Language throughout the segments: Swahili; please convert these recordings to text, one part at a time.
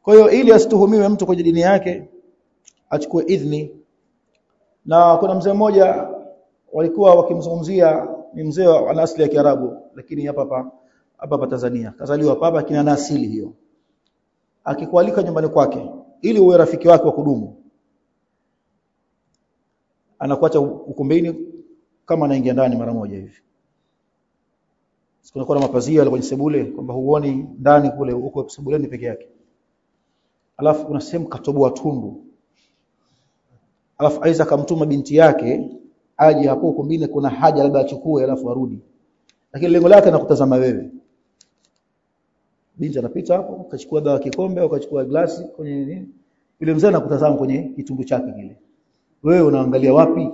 kwa hiyo ili asituhumiwe mtu kwenye dini yake achukue idhni na kuna mzee mmoja walikuwa wakimzungumzia ni mzee wa asili ya Kiarabu lakini hapa hapa hapa hapa Tanzania kazaliwa hapa lakini ana asili hiyo akikualika nyumbani kwake ili uwe rafiki wake wa kudumu anakuacha ukumbini kama anaingia ndani mara moja hivi sikuwa na mapazia yale kwenye sebule kwamba huoni ndani kule huko sebuleni peke yake alafu kuna sehemu katoboa tundu alafu aiza akamtuma binti yake aje hapo ukumbini kuna haja labda achukue alafu arudi lakini lengo lake anakutazama wewe binti anapita hapo akachukua dawa kikombe au akachukua glasi kwenye nini yule mzee anakutazama kwenye kitungu chake kile wewe unaangalia wapi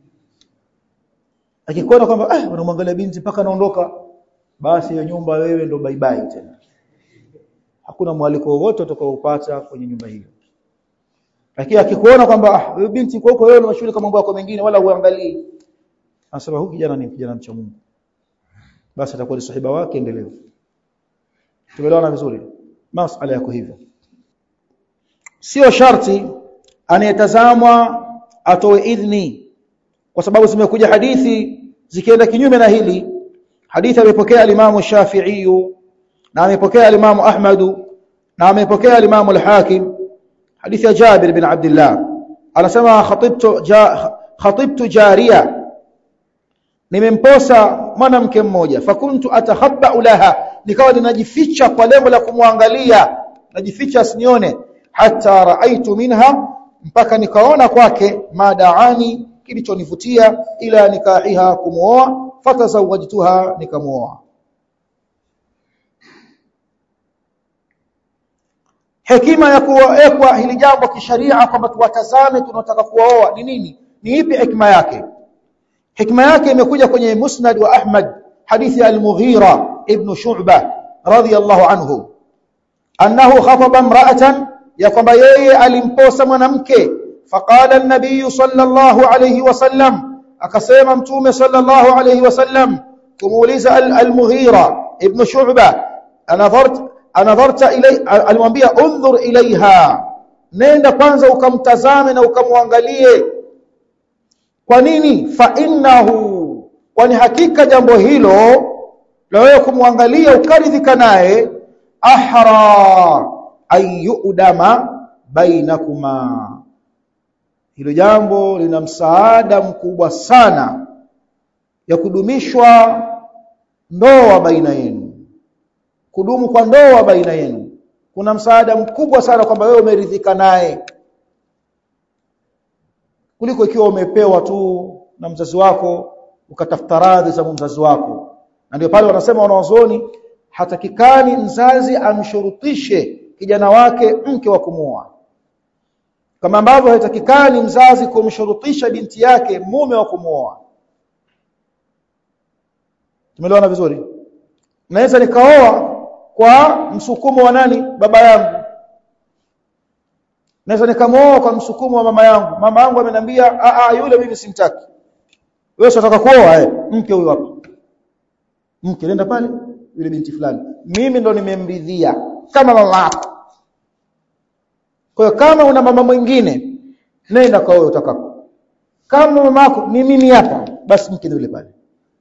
akikuona kwamba ah unamwangalia binti mpaka anaondoka basi hiyo nyumba wewe ndo bye bye tena hakuna mwaliko wowote utakaoupata kwenye nyumba hiyo lakini akikuona kwamba ah wewe binti kwa huko wewe unashughulika mambo yako mengine wala uangalii anasema huyu kijana ni kijana mcha Mungu basi atakuwa ni sahiba wake endelevu tumeelewana vizuri masala yako hivyo sio sharti anayetazamwa atoe idhni kwa sababu zimekuja hadithi zikienda kinyume na hili hadithi amepokea al-Imam Shafi'i na amepokea al-Imam Ahmad na amepokea al-Imam al-Hakim hadithi ya Jabir bin Abdullah anasema khatibtu ja, khatibtu jariya nimemposa mwanamke mmoja fakuntu atakhabba laha nikawa ninajificha kwa lengo la kumwangalia najificha asinione hata raaitu minha mpaka nikaona kwake madaani kilichonivutia ila nikahiha kumuoa fatazawajtuha nikamuoa hekima ya kuwekwa hili jambo kisharia kwamba tuwatazame tunataka kuoa ni nini ni ipi hekima yake hikma yake imekuja kwenye musnad wa Ahmad hadithi al-Mughira ibn Shu'bah radiyallahu anhu annahu khataba imra'atan ya kwamba yeye alimposa mwanamke faqala an-nabiy sallallahu alayhi wasallam akasema mtume sallallahu alayhi wasallam kumuuliza al-Mughira ibn Shu'bah anadhart anadharta ilay alimwambia undhur ilaiha nenda kwanza ukamtazame na ukamwangalie kwa nini fa innahu kwani hakika jambo hilo la wewe kumwangalia ukaridhika naye ahra ayudama bainakuma hilo jambo lina msaada mkubwa sana ya kudumishwa ndoa baina yenu kudumu kwa ndoa baina yenu kuna msaada mkubwa sana kwamba wewe umeridhika naye kuliko ikiwa umepewa tu na mzazi wako ukatafuta radhi za mzazi wako na ndio pale wanasema wanawazuoni hatakikani mzazi amshurutishe kijana wake mke wa kumuoa kama ambavyo haitakikani mzazi kumshurutisha binti yake mume wa kumuoa tumeelewana vizuri naweza nikaoa kwa msukumo wa nani baba yangu naweza nikamwoa kwa msukumo wa mama yangu mama yangu ameniambia a a yule mimi simtaki wewe unataka kuoa eh mke huyo hapa mke nenda pale yule binti fulani mimi ndo nimemridhia kama mama yako kwa hiyo kama una mama mwingine nenda kwa wewe utakako kama mama yako ni mimi hapa basi mke yule pale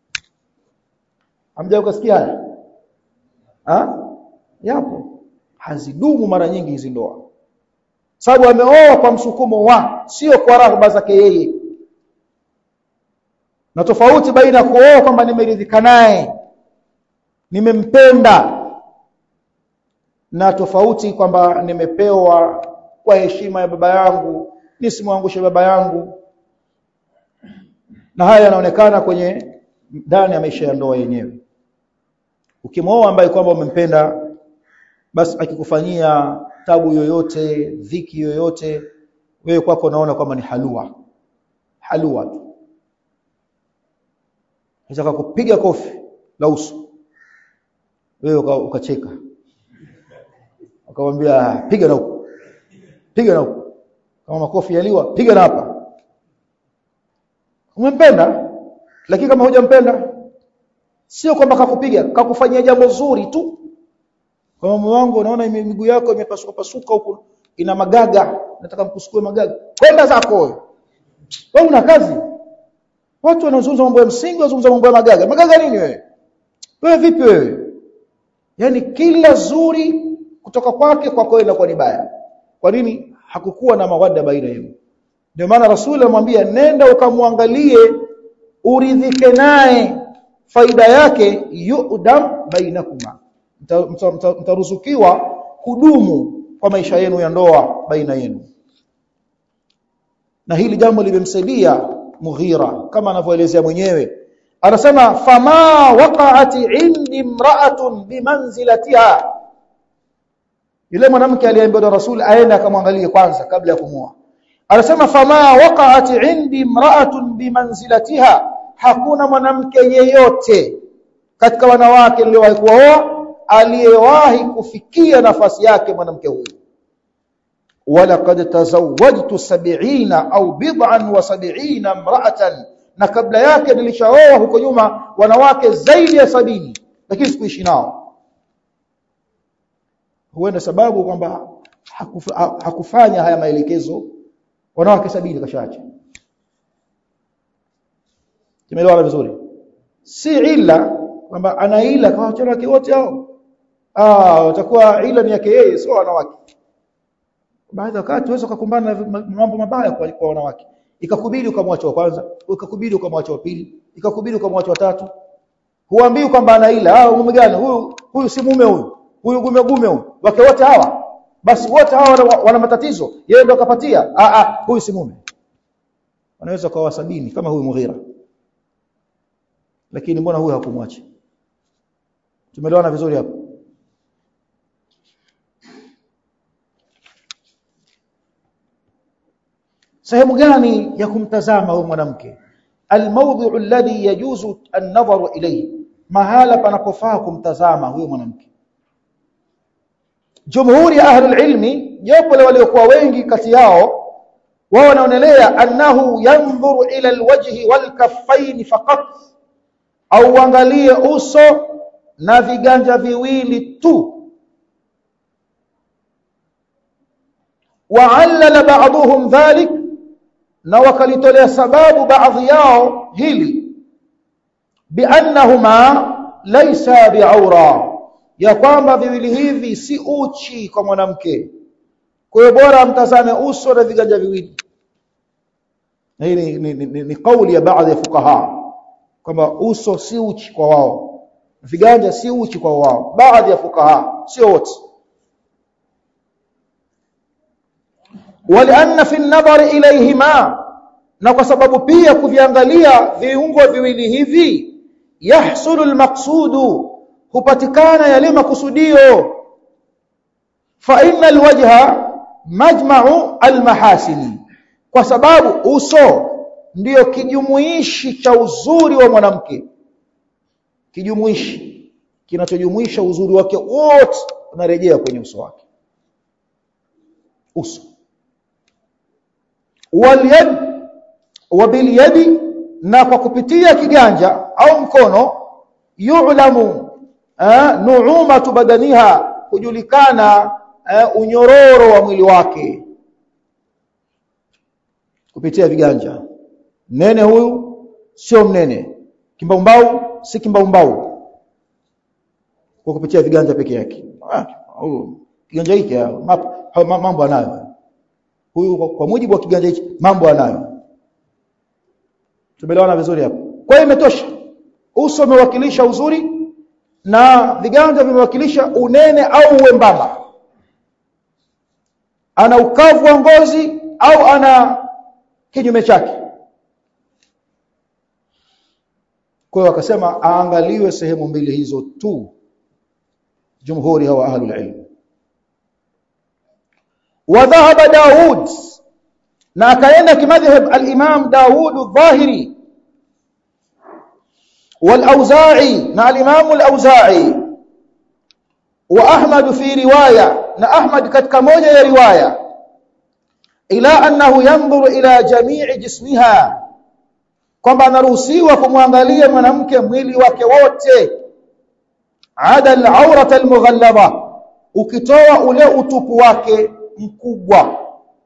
hamja ukasikia haya ha yapo hazidumu mara nyingi hizi ndoa sababu ameoa kwa msukumo wa sio kwa raghba zake yeye na tofauti baina kuoa kwamba nimeridhika naye nimempenda na tofauti kwamba nimepewa kwa heshima ya baba yangu nisimwangushe baba yangu na haya yanaonekana kwenye ndani ya maisha ya ndoa yenyewe ukimwoa ambaye kwamba umempenda basi akikufanyia tabu yoyote dhiki yoyote wewe kwako unaona kwamba ni halua halua tu Nataka kupiga kofi la uso wewe ukacheka akamwambia piga na huko piga na huko kama makofi yaliwa piga na hapa umempenda lakini kama hujampenda sio kwamba kakupiga kakufanyia jambo zuri tu kwa mume wangu unaona miguu yako imepasuka pasuka huko ina magaga nataka mkusukue magaga kwenda zako wewe wewe una kazi watu wanazungumza mambo ya msingi wanazungumza mambo ya magaga magaga nini wewe wewe vipi wewe yani kila zuri kutoka kwake kwako inakuwa ni baya kwa nini hakukuwa na mawadda baina yenu ndio maana rasuli amwambia nenda ukamwangalie uridhike naye faida yake yudam bainakuma mtaruzukiwa kudumu kwa maisha yenu ya ndoa baina yenu na hili jambo limemsaidia Mughira kama anavyoelezea mwenyewe anasema fama waqa'at indi imra'atun bimanzilatiha yule mwanamke aliyeambiwa na rasul aende akamwangalie kwanza kabla ya kumwoa anasema fama waqa'at indi imra'atun bimanzilatiha hakuna mwanamke yeyote katika wanawake niliowahi kuoa aliyewahi kufikia nafasi yake mwanamke huyu ولقد تزوجت سبعين au bid'an wa sab'ina imra'atan na kabla yake nilishaoa huko nyuma wanawake zaidi ya sabini lakini sikuishi nao huenda sababu kwamba hakufa, hakufanya haya maelekezo wanawake sabini kashaacha tumeelewana vizuri si ila kwamba ana ila kwa wanawake wote hao ah watakuwa ila ni yake yeye sio wanawake baadhi wakati unaweza kukumbana na mambo mabaya kwa, kwa wanawake ikakubidi ukamwacha wa kwanza ikakubidi ukamwacha wa pili ikakubidi ukamwacha wa tatu huambii kwamba ana ila ah mume gani huyu huyu si mume huyu huyu gume gume huyu wake wote hawa basi wote hawa wana, wana matatizo yeye ndo akapatia ah ah huyu si mume wanaweza kwa sabini kama huyu Mughira lakini mbona huyu hakumwacha tumeelewana vizuri hapo sehemu gani ya kumtazama huyu mwanamke almawdhu alladhi yajuzu an-nadharu ilayhi mahala panapofaa kumtazama huyu mwanamke jumhuri ya ahli ilmi jopo la waliokuwa wengi kati yao wao wanaonelea annahu yanzuru ila alwajhi walkaffain faqat au angalie uso na viganja viwili tu وعلل بعضهم ذلك na wakalitolea sababu baadhi yao hili biannahuma laysa biaura ya kwamba viwili hivi si uchi kwa mwanamke kwa hiyo bora mtazame uso na viganja viwili na hii ni, ni, ni, ni kauli ya baadhi ya fukaha kwamba uso si uchi kwa wao viganja si uchi kwa wao baadhi ya fukaha sio wote ولأن في النظر إليهما na kwa sababu pia kuviangalia viungo viwili hivi yahsulu almaqsudu hupatikana yale makusudio fa inna alwajha majma'u almahasini kwa sababu uso ndiyo kijumuishi cha uzuri wa mwanamke kijumuishi kinachojumuisha uzuri wake wote unarejea kwenye uso wake uso walyad wabiliyadi na kwa kupitia kiganja au mkono yu'lamu nu'umatu badaniha kujulikana unyororo wa mwili wake kupitia viganja nene huyu sio mnene kimbaumbau si kimbaumbau kwa kupitia viganja peke yake huyu kiganja hiki mambo anayo huyu kwa mujibu wa kiganja hiki mambo anayo tumeelewana vizuri hapo kwa hiyo imetosha uso umewakilisha uzuri na viganja vimewakilisha unene au uembamba ana ukavu wa ngozi au ana kinyume chake kwa hiyo akasema aangaliwe sehemu mbili hizo tu jumhuri hawa ahlul ilm wa dhahaba daud na akaenda kimadhhab al-Imam Daud al-Zahiri wal-Auza'i na al-Imam al-Auza'i wa Ahmad fi riwaya na Ahmad katika moja ya riwaya ila annahu yanzuru ila jami'i jismiha kwamba anaruhusiwa kumwangalia mwanamke mwili wake wote ada al-awrata al-mughallaba ukitoa ule utupu wake mkubwa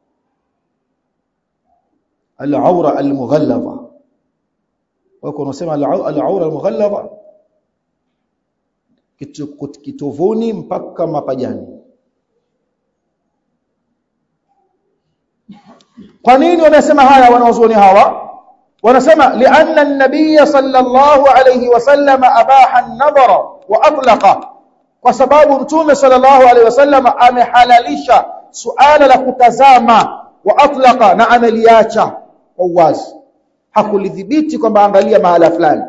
al-aura al-mughallaba wako unasema al-aura al-mughallaba kitovuni mpaka mapajani kwa nini wanasema haya wanaozuoni hawa wanasema lianna an-nabiy sallallahu alayhi wasallam abaha an-nadhara wa atlaqa kwa sababu mtume sallallahu alayhi wasallam amehalalisha suala la kutazama wa atlaqa na ameliacha kwa uwazi hakulidhibiti kwamba angalia mahala fulani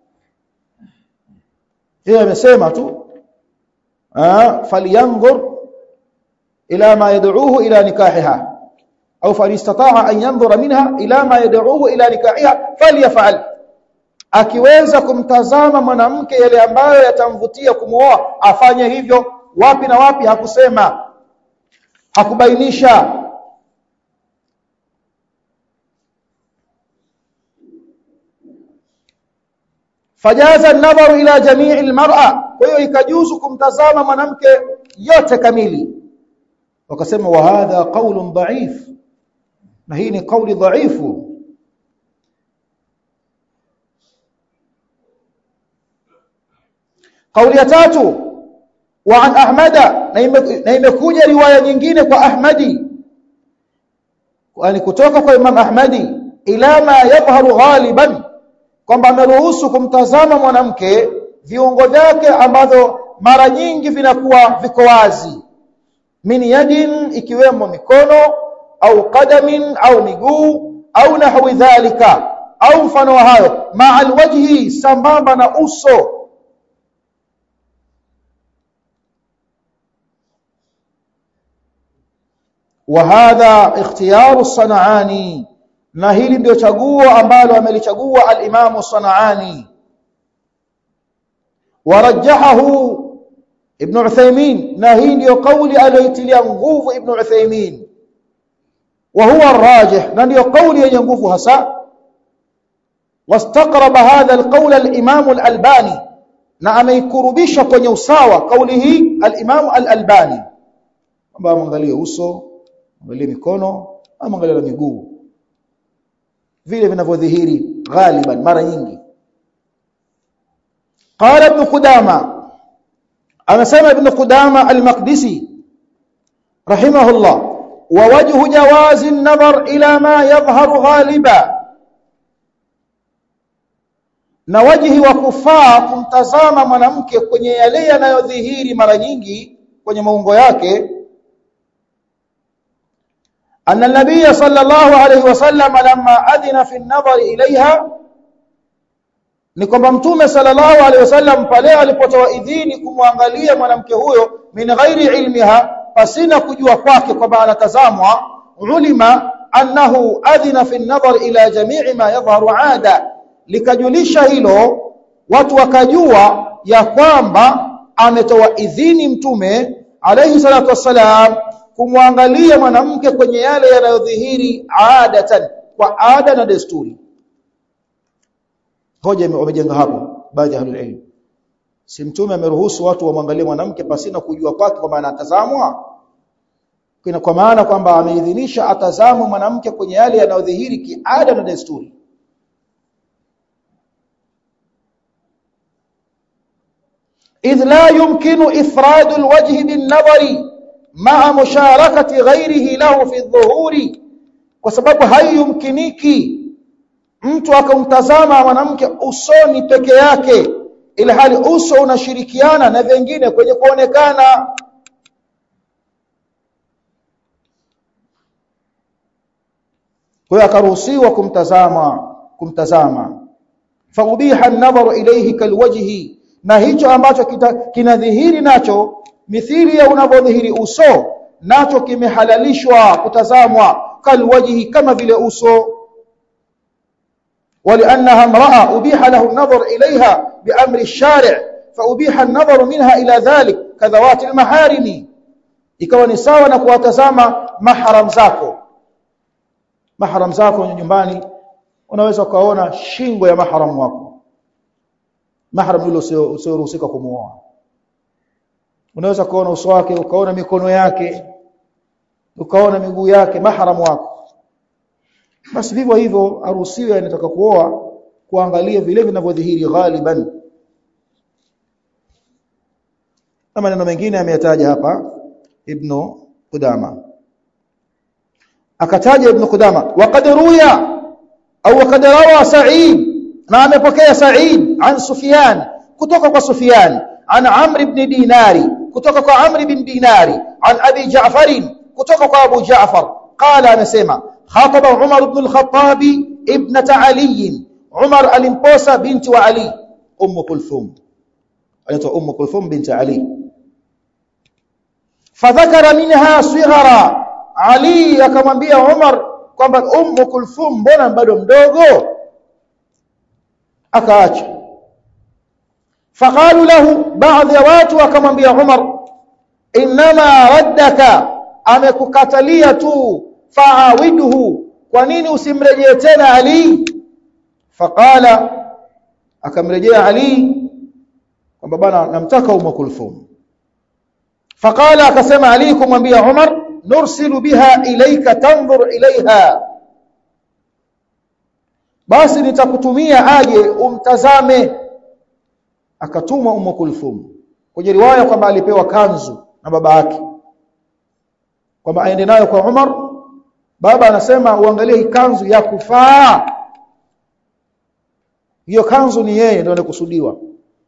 yeye amesema tu ah falyanzur ila ma yad'uhu ila nikahiha au falistata'a an yanzura minha ila ma yad'uhu ila nikahiha falyaf'al akiweza kumtazama mwanamke yale ambayo yatamvutia kumuoa afanye hivyo wapi na wapi hakusema hakubainisha fajaza an-nadharu ila jami'i al-mar'a kwa hiyo ikajuzu kumtazama mwanamke yote kamili wakasema wa hadha qaulun dha'if na hii ni kauli dhaifu kauli ya tatu wa an ahmada na imekuja riwaya nyingine kwa ahmadi yani kutoka kwa imam ahmadi ila ma yadhharu ghaliban kwamba ameruhusu kumtazama mwanamke viungo vyake ambavyo mara nyingi vinakuwa viko wazi min yadin ikiwemo mikono au qadamin au miguu au nahwi dhalika au mfano wa hayo maa alwajhi sambamba na uso وهذا اختيار الصنعاني na hili ndio chaguo ambalo amelichagua al-Imam Sanaani warajjahahu Ibn Uthaymeen na hii ndio kauli aliyoitilia nguvu Ibn Uthaymeen wa huwa arrajih na ndio kauli yenye nguvu hasa wastaqraba hadha al-qawl al-Imam al-Albani na ameikurubisha kwenye usawa kauli hii al-Imam al-Albani kwamba angalie uso angalie mikono angalie na miguu vile vinavyodhihiri ghaliban mara nyingi qala ibn qudama anasema ibn qudama al-maqdisi rahimahullah wa wajhu jawazi an-nazar ila ma yadhharu ghaliba na wajihi wa kufaa kumtazama mwanamke kwenye yale yanayodhihiri mara nyingi kwenye maungo yake أن النبي صلى الله عليه وسلم لما أذن في النظر إليها ni kwamba mtume sallallahu alaihi wasallam pale alipotoa idhini kumwangalia mwanamke huyo min ghairi ilmiha pasina kujua kwake kwamba anatazamwa ulima annahu adhina fi an-nadhar ila jami'i ma yadhharu ada likajulisha hilo watu wakajua ya kwamba ametoa idhini mtume alayhi salatu wassalam kumwangalia mwanamke kwenye yale yanayodhihiri adatan kwa ada na desturi hoja wamejenga hapo baadhi ya ahlul ilm si mtume ameruhusu watu wamwangalie mwanamke pasina kujua kwake kwamba anatazamwa kuna kwa maana kwamba ameidhinisha atazamwe mwanamke kwenye yale yanayodhihiri kiada na desturi idh la yumkinu ifradu alwajhi bin nadhari maa musharakati ghairihi lahu fi dhuhuri kwa sababu haiyumkiniki mtu akamtazama mwanamke usoni peke yake ili hali uso unashirikiana na vingine kwenye kuonekana kwa akaruhusiwa kumtazama kumtazama faubiha an-nadharu ilayhi kalwajhi na hicho ambacho kinadhihiri nacho mithili ya unavyodhihiri uso nacho kimehalalishwa kutazamwa kalwajhi kama vile uso ولانها امراه ابيح له النظر اليها بامر الشارع فابيح النظر منها الى ذلك كذوات المحارم ikawa ni sawa na kuwatazama mahram zako mahram zako nyumbani unaweza ukaona shingo ya mahram wako mahram yule usioruhusika kumuoa unaweza kuona uso wake ukaona mikono yake ukaona miguu yake mahram wako basi vivyo hivyo haruhusiwi anataka kuoa kuangalia vile vinavyodhihiri ghaliban na maneno mengine ameyataja hapa ibn Qudama akataja ibn Qudama waqad ruya au waqad rawa Sa'id na amepokea Sa'id an Sufyan kutoka kwa Sufyan an Amr ibn Dinari kutoka kwa Amr ibn Dinari an Abi Ja'far kutoka kwa Abu Ja'far qala anasema khataba Umar ibn al-Khattab ibnat Ali Umar alimposa binti wa Ali Umm Kulthum anaitwa Umm Kulthum binti Ali fadhakara minha sighara Ali akamwambia Umar kwamba Umm Kulthum mbona bado mdogo akaacha faqalu lahu baadhi ya watu akamwambia Umar inma raddaka amekukatalia tu faawiduhu kwa nini usimrejee tena Ali faqala akamrejea Ali kwamba bana namtaka Umm Kulthum faqala akasema Ali kumwambia Umar nursilu biha ilayka tanzur ilaiha basi nitakutumia aje umtazame akatumwa Umm Kulthum kwenye riwaya kwamba alipewa kanzu na baba yake kwamba aende nayo kwa Umar baba anasema uangalie hii kanzu ya kufaa hiyo kanzu ni yeye ndio anakusudiwa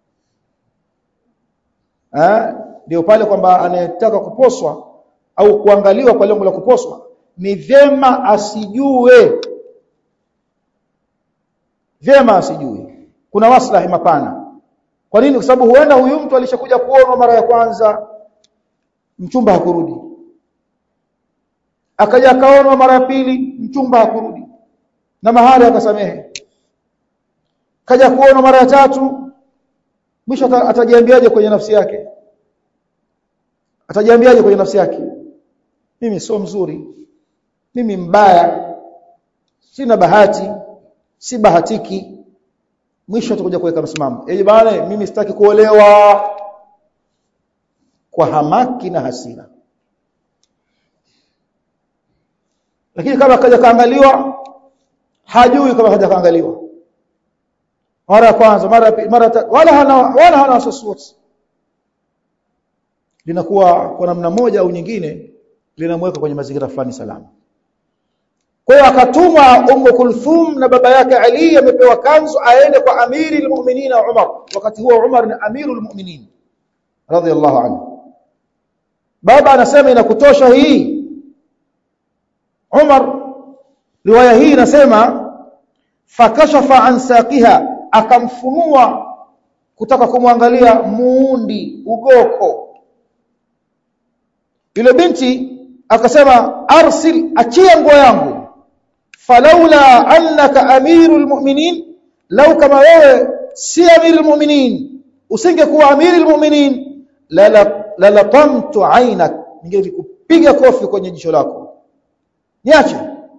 eh ndio pale kwamba anayetaka kuposwa au kuangaliwa kwa lengo la kuposwa ni vyema asijue vyema asijue kuna maslahi mapana kwa nini kwa sababu huenda huyu mtu alishakuja kuonwa mara ya kwanza mchumba hakurudi akaja akaonwa mara ya pili mchumba hakurudi na mahali akasamehe kaja kuonwa mara ya tatu mwisho atajiambiaje kwenye nafsi yake atajiambiaje kwenye nafsi yake mimi sio mzuri mimi mbaya sina bahati si bahatiki mwisho atakuja kuweka msimamo eh bana mimi sitaki kuolewa kwa hamaki na hasira lakini kama kaja kaangaliwa hajui kama kaja kaangaliwa mara ya kwanza mara ya pili mara tatu wala hana wala hana wasiwasi linakuwa kwa namna moja au nyingine linamweka kwenye mazingira fulani salama kwa hiyo akatumwa Ummu Kulthum na baba yake Ali amepewa kanzu aende kwa amiri almu'minin Umar wakati huo Umar ni amiru almu'minin radhiyallahu anhu baba anasema inakutosha hii Umar riwaya hii inasema fakashafa an saqiha akamfunua kutaka kumwangalia muundi ugoko yule binti akasema arsil achia nguo yangu falaula annaka amirul mu'minin law kama wewe si amirul mu'minin usingekuwa amirul mu'minin la la latamtu ainak ningekupiga kofi kwenye jicho lako niache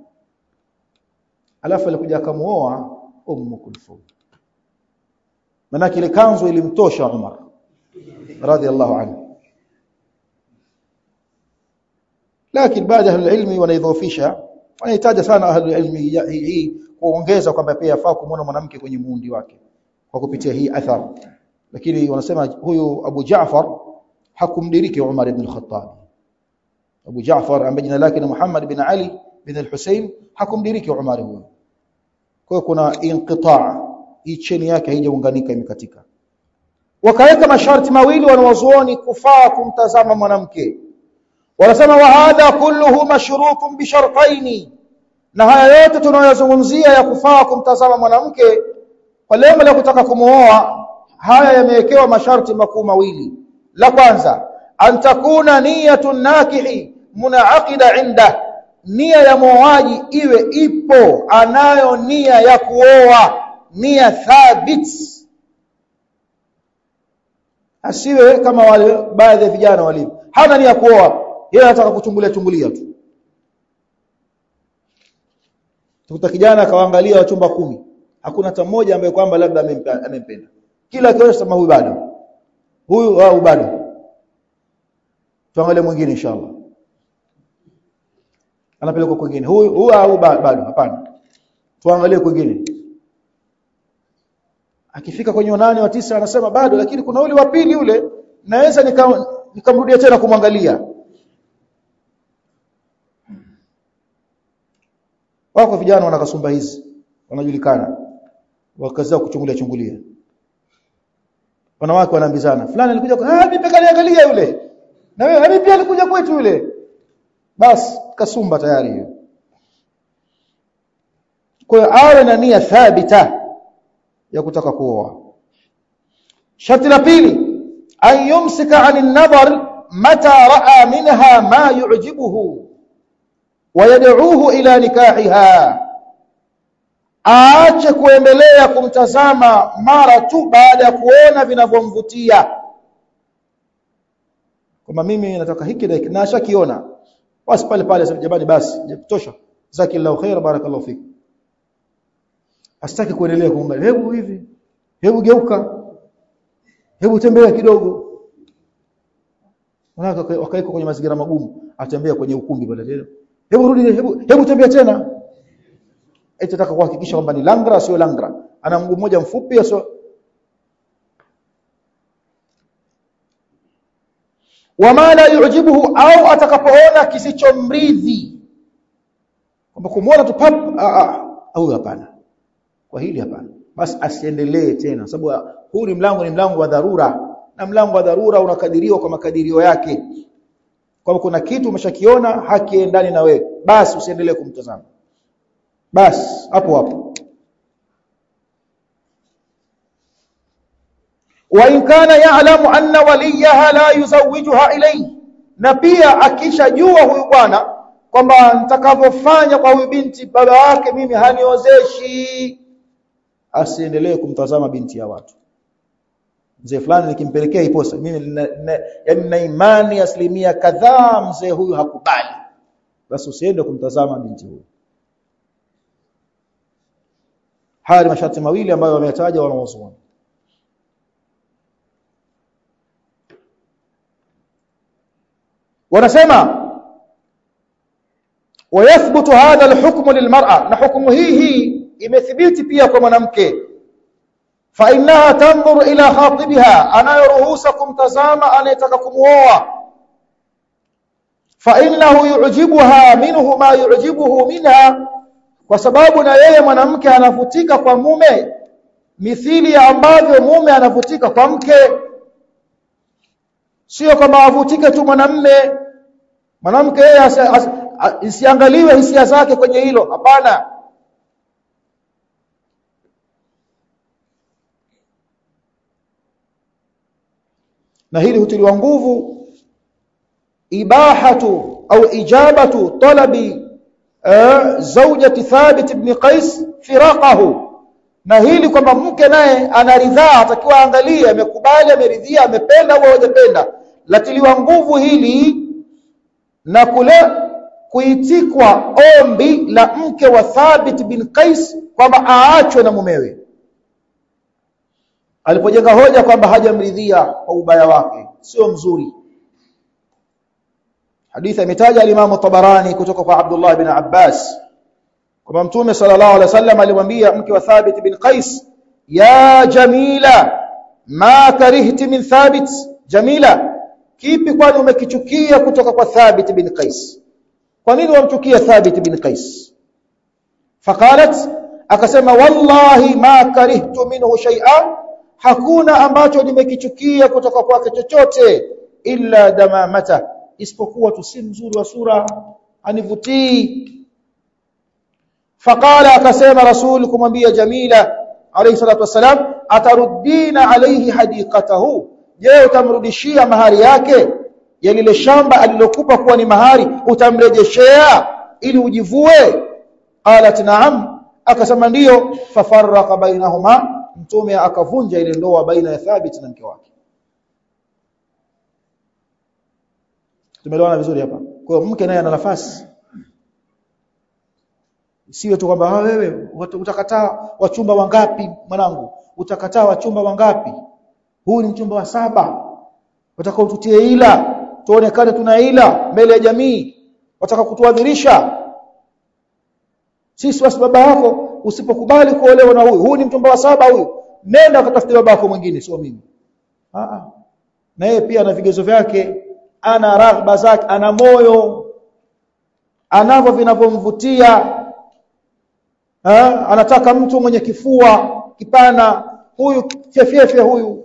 alafu alikuja akamuoa ummu kulthum manake ile kanzu ilimtosha Umar radhiallahu anhu lakini baada ya ilmi wanaidhofisha wanahitaji sana ahli ilmi hii kuongeza kwamba pia yafaa kumwona mwanamke kwenye muundi wake kwa kupitia hii athar lakini wanasema huyu Abu Jaafar hakumdiriki Umar ibn al-Khattab Abu Jaafar ambaye jina lake ni Muhammad bin Ali bin al-Husayn hakumdiriki Umar huyo kwa hiyo kuna inqitaa hii cheni yake haijaunganika imekatika wakaweka masharti mawili wanawazuoni kufaa kumtazama mwanamke wanasema wa hadha kulluhu mashrutun bi shartaini na haya yote tunayozungumzia ya kufaa kumtazama mwanamke kwa lengo la kutaka kumuoa haya yamewekewa masharti makuu mawili la kwanza an takuna niyatun nakihi munaaqida inda nia ya muoaji iwe ipo anayo nia ya kuoa nia thabit asiwe kama wale baadhi ya vijana walivyo hana nia kuoa yeye anataka kuchungulia chungulia tu tukuta kijana akawaangalia wachumba kumi hakuna hata mmoja ambaye kwamba labda amempenda kila akionyesha sema huyu bado huyu au bado tuangalie mwingine inshallah anapelekwa kwingine huyu huyu au bado hapana tuangalie kwingine akifika kwenye wanane wa tisa anasema bado lakini kuna ule wa pili ule naweza nikamrudia nika tena kumwangalia wako vijana wana kasumba hizi wanajulikana wakazao kuchungulia chungulia wanawake wanaambizana fulani alikuja ah mimi pekani angalia yule na wewe mimi pia alikuja kwetu yule bas kasumba tayari hiyo kwa hiyo awe na nia thabita ya kutaka kuoa sharti la pili an yumsika anin nadhar mata raa minha ma yu'jibuhu ويدعوه إلى نكاحها aache kuendelea kumtazama mara tu baada ya kuona vinavyomvutia kama mimi nataka hiki na hiki na ashakiona basi pale pale jamani basi tosha zakillahu khair barakallahu fik asitaki kuendelea kuomba hebu hivi hebu geuka hebu tembea kidogo wanaka wakaiko kwenye mazingira magumu atembea kwenye ukumbi pale tena hebu rudi hebu hebu tembea tena eti nataka kuhakikisha kwamba ni langra sio langra ana mguu mmoja mfupi sio wama la yujibuhu au atakapoona kisichomridhi kwamba kumuona tu pap au hapana kwa hili hapana basi asiendelee tena sababu huu ni mlango ni mlango wa dharura na mlango wa dharura unakadiriwa kwa makadirio yake kwamba kuna kitu umeshakiona hakiendani na wewe basi usiendelee kumtazama basi hapo hapo wa in kana ya'lamu anna waliyaha la yuzawijuha ilayhi na pia akishajua huyu bwana kwamba nitakavyofanya kwa huyu binti baba wake mimi haniozeshi asiendelee kumtazama binti ya watu mzee fulani nikimpelekea iposa mimi yaani na imani asilimia kadhaa mzee huyu hakubali basi usiende kumtazama binti huyu haya ni masharti mawili ambayo wameyataja wanawazuoni wanasema wayathbutu hadha alhukmu lilmar'a na hukumu hii hii imethibiti pia kwa mwanamke fa innaha tanzuru ila khatibiha anayoruhusa kumtazama anayetaka kumuoa fa innahu yu'jibuha minhu ma yu'jibuhu minha kwa sababu na yeye mwanamke anavutika kwa mume mithili ya ambavyo mume anavutika kwa mke sio kama avutike tu mwanamme mwanamke yeye isiangaliwe hisia zake kwenye hilo hapana na hili hutiliwa nguvu ibahatu au ijabatu talabi zawjati Thabit ibn Qais firaqahu na hili kwamba mke naye anaridhaa atakiwa angalie amekubali ameridhia amependa au hajapenda latiliwa nguvu hili na kule kuitikwa ombi la mke wa Thabit bin Qais kwamba aachwe na mumewe alipojenga hoja kwamba hajamridhia kwa ubaya wake sio mzuri hadithi imetaja al-Imam Tabarani kutoka kwa Abdullah bin Abbas kwamba Mtume sallallahu alaihi wasallam alimwambia mke wa Thabit bin Qais ya Jamila ma karihti min Thabit Jamila kipi kwani umekichukia kutoka kwa Thabit bin Qais kwa nini wamchukia Thabit bin Qais faqalat akasema wallahi ma karihtu minhu shay'an hakuna ambacho nimekichukia kutoka kwake chochote illa damamata isipokuwa tu si mzuri wa sura anivutii faqala akasema rasul kumwambia jamila alayhi salatu wasalam ataruddina alayhi hadiqatahu je utamrudishia mahari yake ya lile shamba alilokupa kuwa ni mahari utamrejeshea ili ujivue qalat na'am akasema ndiyo fafarraqa bainahuma mtume akavunja ile ndoa baina ya Thabit na mke wake tumeelewana vizuri hapa kwa hiyo mke naye ana nafasi siwe tu kwamba wewe utakataa wachumba wangapi mwanangu utakataa wachumba wangapi huu ni mchumba wa saba utakao tutie ila tuonekane tunaila mbele ya jamii wataka kutuadhirisha sisi basi baba yako usipokubali kuolewa na huyu huyu ni mtumba wa saba huyu nenda ukatafute baba yako mwingine sio mimi ah ah na yeye pia ana vigezo vyake ana raghba zake ana moyo anavyo vinavyomvutia anataka mtu mwenye kifua kipana huyu fyefyefe huyu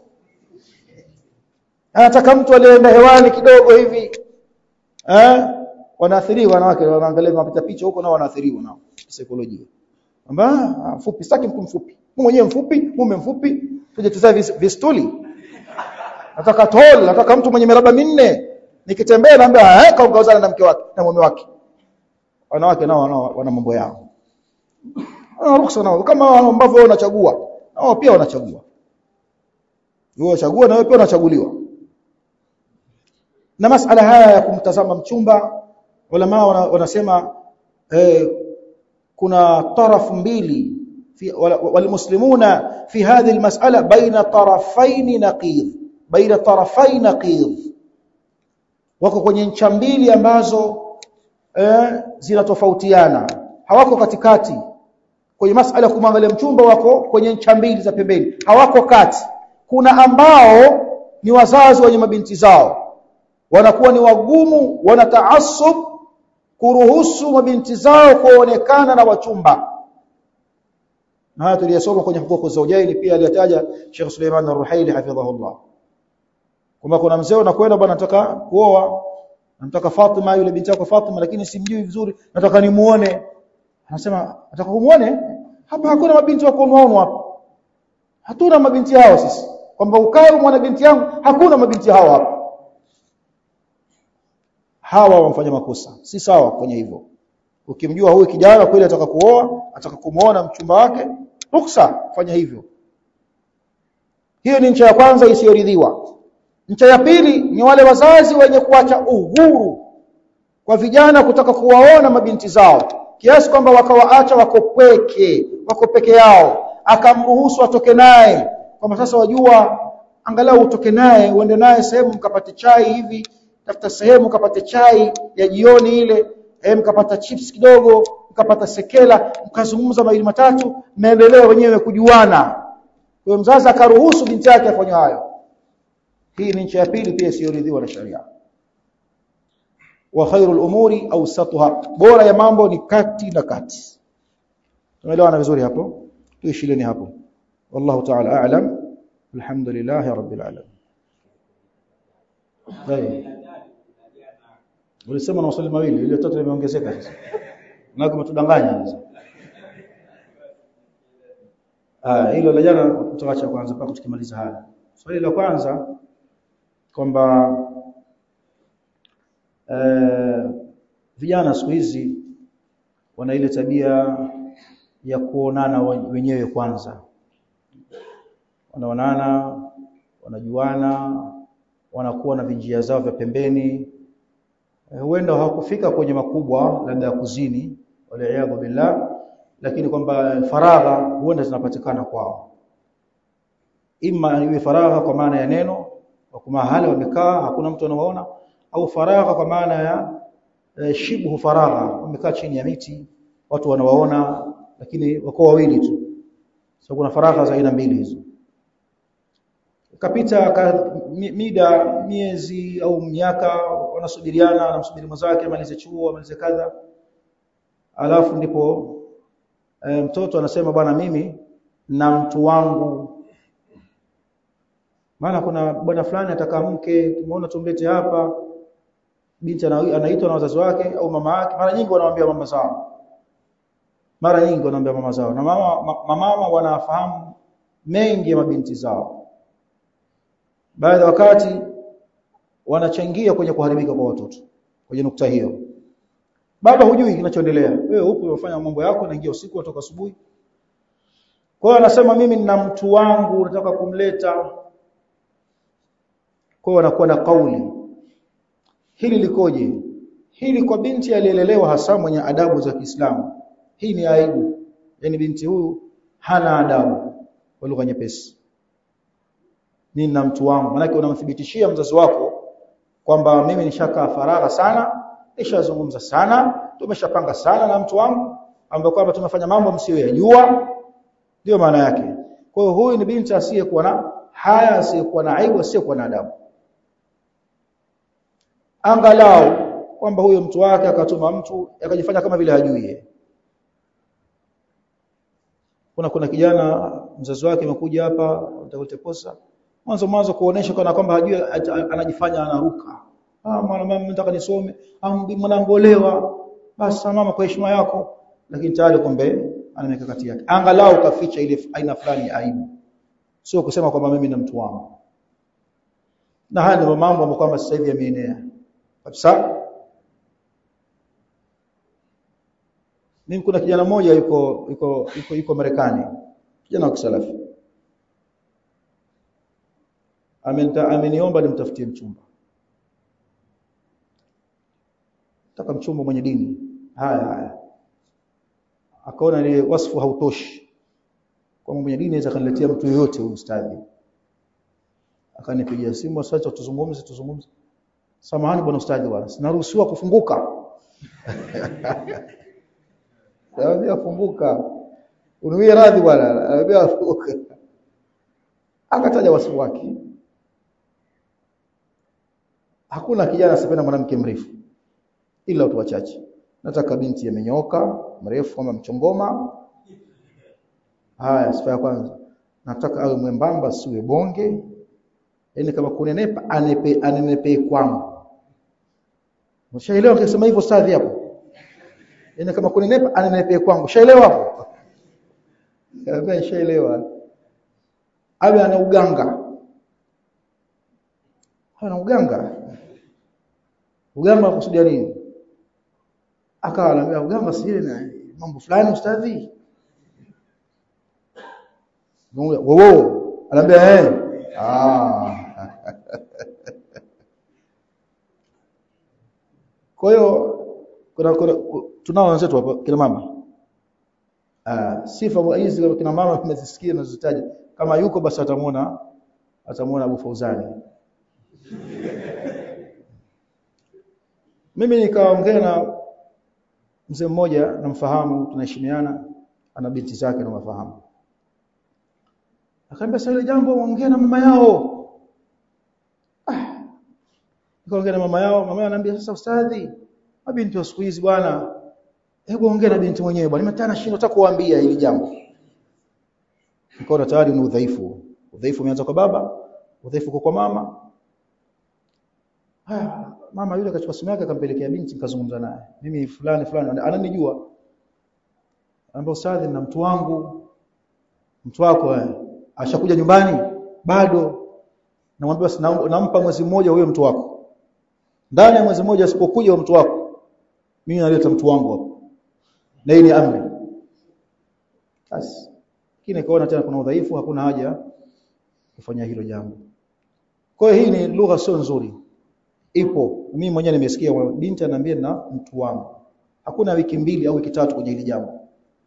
anataka mtu aliyeenda hewani kidogo hivi eh wanaathiriwa wanawake wanaangalia mapita picha huko nao wanaathiriwa nao saikolojia kwamba mfupi sitaki mtu mfupi mwenyewe mfupi mume mfupi tuje tuzae vistuli nataka tol nataka mtu mwenye miraba minne nikitembea naambia eh kaongozana na mke wake na mume wake wanawake nao wana mambo yao wana ruhusa nao kama ambavyo wewe unachagua nao pia wanachagua wewe unachagua na wewe pia unachaguliwa na masala haya ya kumtazama mchumba ulama wanasema eh, kuna tarafu mbili والمسلمون في هذه المسألة بين طرفين نقيض بين طرفي نقيض wako kwenye ncha mbili ambazo eh, zinatofautiana hawako katikati kwenye masala kumwangalia mchumba wako kwenye ncha mbili za pembeni hawako kati kuna ambao ni wazazi wenye mabinti zao wanakuwa ni wagumu wanataasub kuruhusu mabinti zao kuonekana na wachumba na haya tuliyasoma kwenye hukuku zawjaini pia aliyataja Sheikh Suleiman Ar-Ruhaili hafidhahullah kwamba kuna mzee anakwenda bwana nataka kuoa nataka Fatima yule binti yako Fatima lakini simjui vizuri nataka nimuone anasema nataka kumuone hapa hakuna mabinti wa kuonoa hapa hatuna mabinti hao sisi kwamba ukae mwana binti yangu hakuna mabinti hao hapa hawa wamfanya makosa si sawa kwenye hivyo ukimjua huyu kijana kweli ataka kuoa ataka kumuona mchumba wake ruksa fanya hivyo hiyo ni ncha ya kwanza isiyoridhiwa ncha ya pili ni wale wazazi wenye kuacha uhuru kwa vijana kutaka kuwaona mabinti zao kiasi kwamba wakawaacha wako pweke wako peke yao akamruhusu atoke naye kwamba sasa wajua angalau utoke naye uende naye sehemu mkapate chai hivi tafuta sehemu mkapate chai ya jioni ile eh mkapata chips kidogo mkapata sekela mkazungumza mawili matatu mnaendelea wenyewe kujuana kwa mzazi akaruhusu binti yake afanye hayo hii ni nchi ya pili pia isiyoridhiwa na sharia wa khairul umuri awsatuha bora ya mambo ni kati na kati tumeelewana vizuri hapo tuishileni hapo wallahu ta'ala a'lam alhamdulillahi rabbil alamin Tayeb. Ulisema na maswali mawili, ile tatu limeongezeka sasa. Na kama tudanganya sasa. Ah, hilo la jana tutaacha kwanza mpaka tukimaliza haya. Swali la kwanza kwamba eh vijana siku hizi wana ile tabia ya kuonana wenyewe kwanza. Wanaonana, wanajuana, wanakuwa na vinjia zao vya pembeni huenda hawakufika kwenye makubwa labda ya kuzini waliaadhu billah lakini kwamba faragha huenda zinapatikana kwao ima iwe faragha kwa maana ya neno kwa mahali wamekaa hakuna mtu anawaona au faragha kwa maana ya e, shibhu faragha wamekaa chini ya miti watu wanawaona lakini wako wawili tu so kuna faragha za aina mbili hizo kapita ka, mida miezi au miaka wanasubiriana anamsubiri mwenzake amalize chuo amalize kadha alafu ndipo e, mtoto anasema bwana mimi na mtu wangu maana kuna bwana fulani ataka mke tumeona tumlete hapa binti anaitwa na wazazi wake au mama yake mara nyingi wanamwambia mama zao mara nyingi wanaambia mama zao na mama mama wanafahamu mengi ya mabinti zao baadhi ya wakati wanachangia kwenye kuharibika kwa watoto kwenye nukta hiyo baba hujui kinachoendelea wewe upo unafanya mambo yako naingia usiku kutoka asubuhi kwa hiyo anasema mimi nina mtu wangu nataka kumleta kwa hiyo anakuwa na kauli hili likoje hili kwa binti aliyelelewa hasa mwenye adabu za Kiislamu hii ni aibu yani binti huyu hana adabu kwa lugha nyepesi mimi na mtu wangu maana unamthibitishia mzazi wako kwamba mimi nishakaa faragha sana nishazungumza sana tumeshapanga sana na mtu wangu ambaye kwamba tumefanya mambo msiyoyajua ndio maana yake kwa hiyo huyu ni binti asiyekuwa na haya asiyekuwa na aibu asiyekuwa na adabu angalau kwamba huyo mtu wake akatuma mtu akajifanya kama vile hajui yeye kuna kuna kijana mzazi wake amekuja hapa utakote posa mwanzo mwanzo kuonesha kana kwamba hajui anajifanya anaruka ah mwana mama nataka nisome ah mwanangu olewa basi mama kwa heshima yako lakini tayari kumbe ana mikakati yake angalau kaficha ile aina fulani ya aibu sio kusema kwamba mimi na mtu wangu na haya ndio mambo ambayo kwamba sasa hivi yameenea kabisa mimi kuna kijana mmoja yuko yuko yuko, yuko Marekani kijana wa kisalafi amenta ameniomba nimtafutie mchumba nataka mchumba mwenye dini haya haya akaona ile wasfu hautoshi kwa mwenye dini anaweza kaniletea mtu yoyote huyu ustadhi akanipigia simu sasa tuzungumze tuzungumze samahani bwana ustadhi bwana sinaruhusiwa kufunguka Anambia funguka. Unuie radhi bwana. Anambia funguka. Akataja wasifu wake. Hakuna kijana asipenda mwanamke mrefu. Ila watu wachache. Nataka binti amenyoka, mrefu kama mchongoma. Haya, sifa ya kwanza. Nataka awe mwembamba siwe bonge. Yaani kama kunenepa anepe anenepe kwangu. Mshaelewa nikisema hivyo stadhi hapo? Yaani kama kunenepa anenepe kwangu. Shaelewa hapo? Kaambia shaelewa. Awe ana uganga. Ana uganga. Uganga kusudia nini? Akawa anambia uganga si na mambo fulani ustadhi. Wowo, anambia eh. Ah. Kwa hiyo kuna, kuna tunao wenzetu hapa kina mama. Ah, sifa hizi kama kina mama tumezisikia na zitaja. Kama yuko basi atamuona atamuona Abu Fauzani. Mimi nikaongea na mzee mmoja namfahamu tunaheshimiana ana binti zake na mafahamu. Akaambia sasa ile jambo ongea na mama yao. Ah. Nikaongea na mama yao, mama yao ananiambia sasa ustadhi, mabinti wa siku hizi bwana hebu ongea na binti mwenyewe bwana nimetana shindo nataka kuambia hili jambo nikaona tayari ni udhaifu udhaifu umeanza kwa baba udhaifu kwa mama haya mama yule akachukua simu yake akampelekea binti nikazungumza naye mimi fulani fulani ananijua anambia ustadhi na mtu wangu mtu wako eh ashakuja nyumbani bado namwambia basi nampa mwezi mmoja huyo mtu wako ndani ya mwezi mmoja asipokuja huyo mtu wako mimi naleta mtu wangu hapo na hii ni amri basi lakini kaona tena kuna udhaifu hakuna haja kufanya hilo jambo kwa hiyo hii ni lugha sio nzuri ipo mimi mwenyewe nimesikia binti ananiambia na mtu wangu hakuna wiki mbili au wiki tatu kwenye hili jambo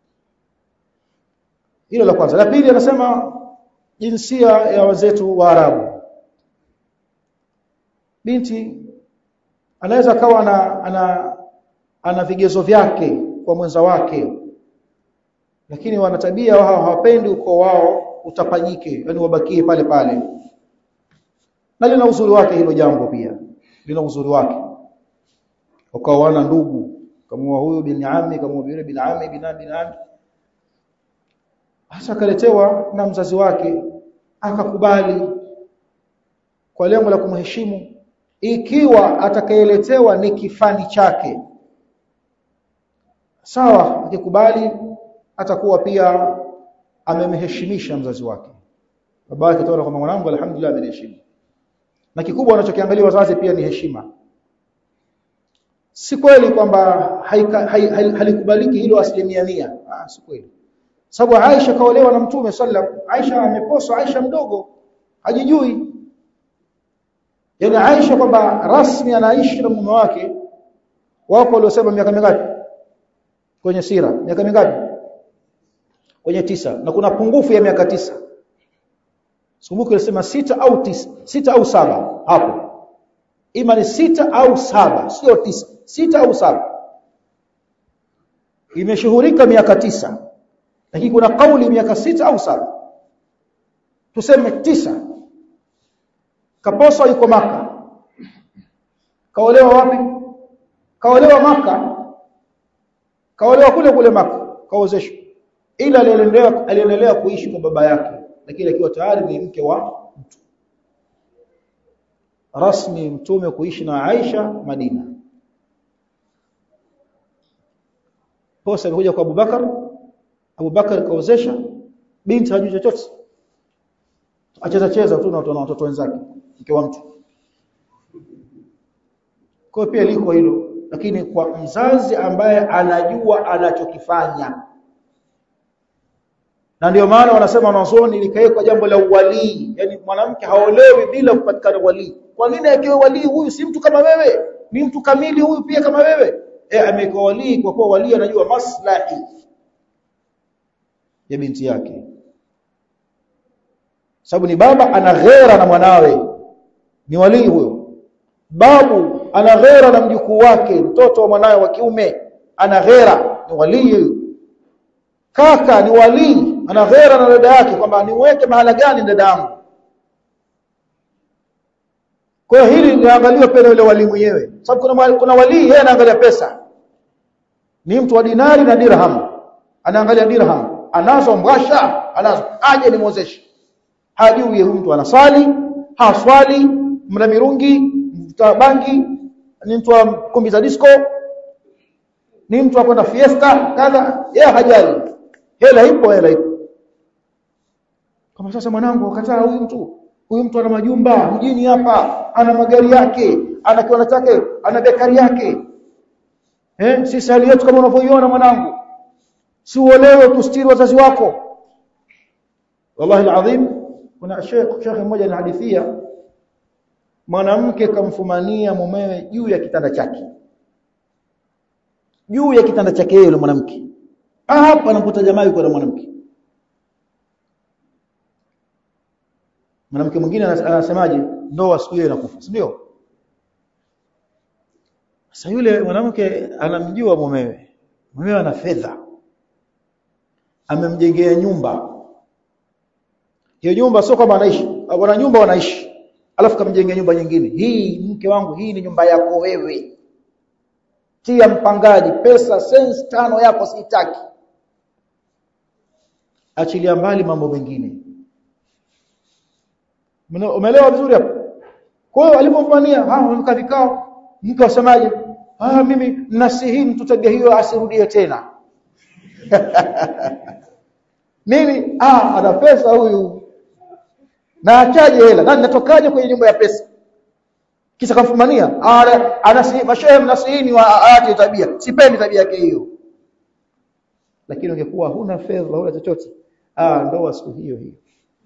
hilo la kwanza la pili anasema jinsia ya wazetu wa Arabu binti anaweza kawa ana, ana ana vigezo vyake kwa mwenza wake lakini wana tabia wao hawapendi uko wao utapanyike yani wabakie pale pale na lina uzuri wake hilo jambo pia lina uzuri wake ukawa wana ndugu kama huyu bin ami kama yule bin ami bin bin ami hasa kaletewa na mzazi wake akakubali kwa lengo la kumheshimu ikiwa atakayeletewa ni kifani chake sawa akikubali atakuwa pia amemheshimisha mzazi wake baba yake ataona kwamba mwanangu alhamdulillah ameniheshimu na kikubwa anachokiangalia wazazi pia ni heshima si kweli kwamba halikubaliki hilo asilimia mia ah si kweli sababu Aisha kaolewa na Mtume sallam Aisha ameposwa Aisha mdogo hajijui yani Aisha kwamba rasmi anaishi na mume wake wako waliosema miaka mingapi kwenye sira miaka mingapi kwenye tisa na kuna pungufu ya miaka tisa Sikumbuki alisema sita au tisa, sita au saba hapo. ima ni sita au saba sio tisa sita au saba imeshuhurika miaka tisa lakini kuna kauli miaka sita au saba tuseme tisa kaposo yuko maka kaolewa wapi kaolewa maka kaolewa kule kule maka kaozeshwa ila aliendelea aliendelea kuishi kwa baba yake lakini akiwa tayari ni mke wa mtu rasmi mtume kuishi na Aisha Madina posa imekuja kwa Abubakar Abubakar kaozesha binti hajui chochote acheza cheza tu na watoto wenzake mke wa mtu kwa pia liko hilo lakini kwa mzazi ambaye anajua anachokifanya na ndio maana wanasema wanazuoni likawekwa jambo la uwalii yani mwanamke haolewi bila kupatikana walii kwa nini akiwa walii huyu si mtu kama wewe ni mtu kamili huyu pia kama wewe eh amekuwa walii kwa kuwa walii anajua maslahi ya binti yake sababu ni baba ana ghera na mwanawe ni walii huyo babu ana ghera na mjukuu wake mtoto wa mwanawe wa kiume ana ghera ni walii huyo kaka ni walii ana ghera na dada yake kwamba niweke mahala gani dada yangu kwa hiyo hili linaangaliwa pia yule wali mwenyewe sababu kuna kuna walii yeye anaangalia pesa ni mtu wa dinari na dirham anaangalia dirham anazo mbwasha anazo aje ni mwozeshe hajui huyu mtu anaswali haswali mla mirungi mta bangi ni mtu wa kumbi za disco ni mtu akwenda fiesta kadha yeye hajali hela ipo hela ipo kama sasa mwanangu akataa huyu mtu huyu mtu ana majumba mjini hapa ana magari yake ana kiwanda chake ana bekari yake eh sisi hali yetu kama unavyoiona mwanangu si uolewe tustiri wazazi wako wallahi alazim kuna sheikh sheikh mmoja anahadithia mwanamke kamfumania mumewe juu ya kitanda chake juu ya kitanda chake yule mwanamke hapa anakuta jamaa yuko na mwanamke mwanamke mwingine anasemaje ndoa siku hiyo inakufa si ndio sasa yule mwanamke anamjua mumewe mumewe ana fedha amemjengea nyumba hiyo nyumba sio kama anaishi wana nyumba wanaishi alafu kamjengea nyumba nyingine hii mke wangu hii ni nyumba yako wewe tia mpangaji pesa sense tano yako sitaki achilia mbali mambo mengine umeelewa vizuri hapo kwa hiyo alipomfanyia ah wameka vikao mke wasemaje ah mimi nasihi mtu tabia hiyo asirudie tena nini ah ana pesa huyu na achaje hela na natokaje kwenye nyumba ya pesa kisa kamfumania anasihi mashehe mnasihini wa aache tabia sipendi tabia yake hiyo lakini ungekuwa huna fedha huna chochote ah ndoa siku hiyo hiyo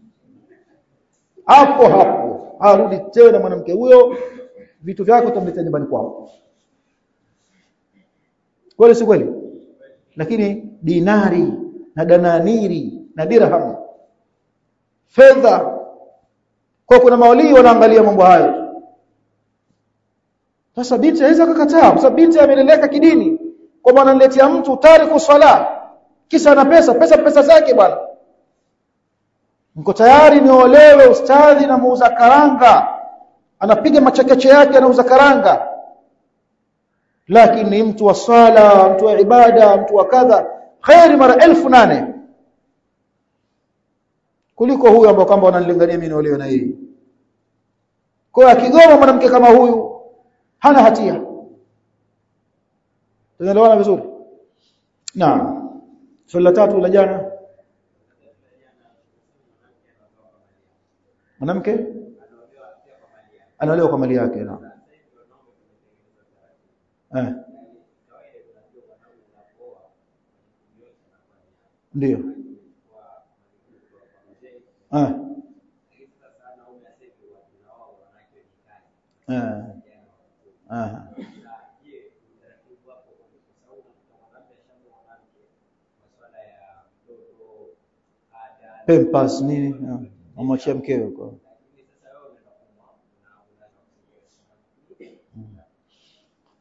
hapo hapo arudi tena mwanamke huyo vitu vyako utamletea nyumbani kwao kweli si kweli lakini dinari na dananiri na dirham fedha kwa kuna mawalii wanaangalia mambo hayo sasa binti hawezi kukataa kwa sababu binti ameleleka kidini kwa maana analetea mtu tariku swala kisa ana pesa pesa pesa zake bwana mko tayari niolewe ustadhi na muuza karanga anapiga machekeche yake anauza karanga lakini ni mtu wa swala mtu wa ibada mtu wa kadha khairi mara elfu nane kuliko huyu ambao kwamba wananilingania mimi niolewe na yeye kwa akigoma mwanamke kama huyu hana hatia tunaelewana vizuri naam swali la tatu la jana mwanamke anaolewa kwa mali yake na eh ndio eh eh eh pempas nini amwachia mkeo kwa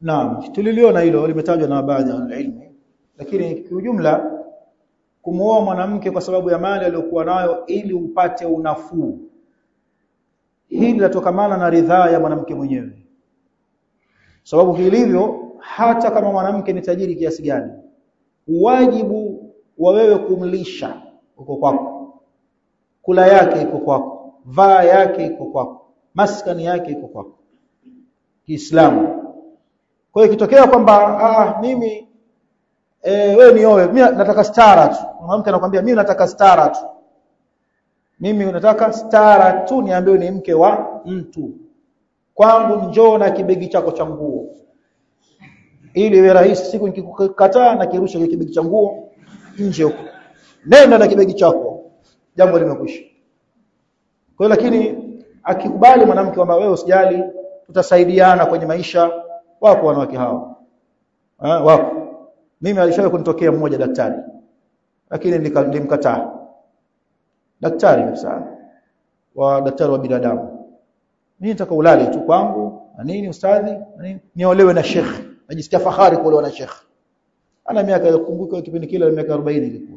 Naam, tuliliona hilo limetajwa na baadhi ya ilmu. Lakini kiujumla kumuoa mwanamke kwa sababu ya mali aliyokuwa nayo ili upate unafuu. Hili linatokamana na ridhaa ya mwanamke mwenyewe. Sababu vilivyo hata kama mwanamke ni tajiri kiasi gani, wajibu wa wewe kumlisha uko kwako. Kula yake iko kwako, vaa yake iko kwako, maskani yake iko kwako. Kiislamu. Kwa hiyo ikitokea kwamba ah mimi eh wewe nioe, mimi nataka stara tu. Mwanamke anakuambia mimi nataka stara tu. Mimi nataka stara tu niambiwe ni mke wa mtu. Kwangu njoo na kibegi chako cha nguo. Ili iwe rahisi siku nikikukataa na kirusha kile kibegi cha nguo nje huko. Nenda na kibegi chako. Jambo limekwisha. Kwa hiyo lakini akikubali mwanamke kwamba wewe usijali tutasaidiana kwenye maisha wako wanawake hao. Eh wako. Mimi alishawahi kunitokea mmoja daktari. Lakini nilimkataa. Daktari kabisa. Wa daktari wa binadamu. Mimi nataka ulale tu kwangu na nini ustadhi na nini niolewe na sheikh. Najisikia fahari kuolewa na sheikh. Ana miaka kumbuka kipindi kile miaka 40 ilikuwa.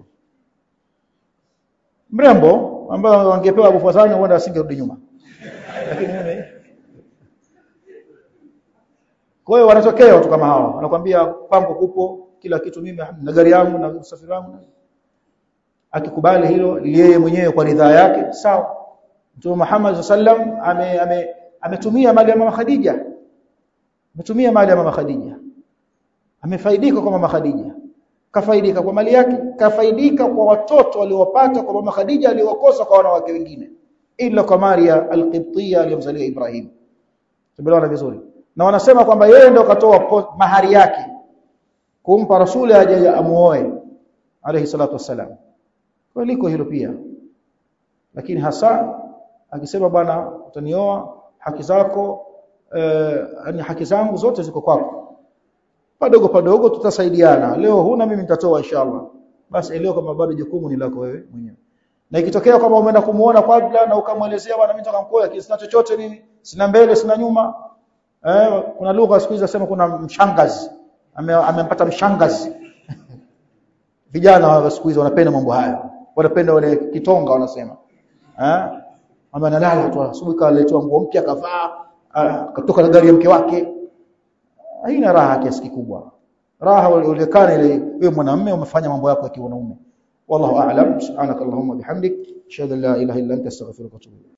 Mrembo ambaye wangepewa Abu Fazani huenda asingerudi nyuma. Lakini mimi Kwa hiyo wanatokea watu kama hao. Wanakuambia kwangu kupo kila kitu mimi na gari yangu na usafiri wangu. Akikubali hilo yeye mwenyewe kwa ridhaa yake sawa. Mtume Muhammad sallam ame, ame ametumia mali ya mama Khadija. Ametumia mali ya mama Khadija. Amefaidika kwa mama Khadija. Kafaidika kwa mali yake, kafaidika kwa watoto waliowapata kwa mama Khadija aliowakosa kwa wanawake wengine. Ila kwa Maria al-Qibtiyya aliyomzalia Ibrahim. Tumeelewana vizuri na wanasema kwamba yeye ndio katoa mahari yake kumpa rasuli aje amuoe alayhi salatu wassalam kwa liko hilo pia lakini hasa akisema bwana utanioa haki zako eh, yani haki zangu zote ziko kwako padogo padogo tutasaidiana leo huna mimi nitatoa inshallah basi leo kama bado jukumu ni lako wewe mwenyewe na ikitokea kama umeenda kumuona kabla na ukamwelezea bwana mimi nataka mkoa sina chochote mimi sina mbele sina nyuma Eh, kuna lugha siku hizi nasema kuna mshangazi. Amempata ame mshangazi. Vijana wa siku hizi wanapenda mambo haya. Wanapenda wale kitonga wanasema. Eh? Ama analala tu asubuhi kaletwa nguo mpya kavaa, katoka na gari ya mke wake. Haina raha kiasi kikubwa. Raha ulekana ile wewe mwanamume umefanya mambo yako ya kiwanaume. Wallahu a'lam. Subhanakallahumma bihamdik, ashhadu an la ilaha illa anta astaghfiruka wa atubu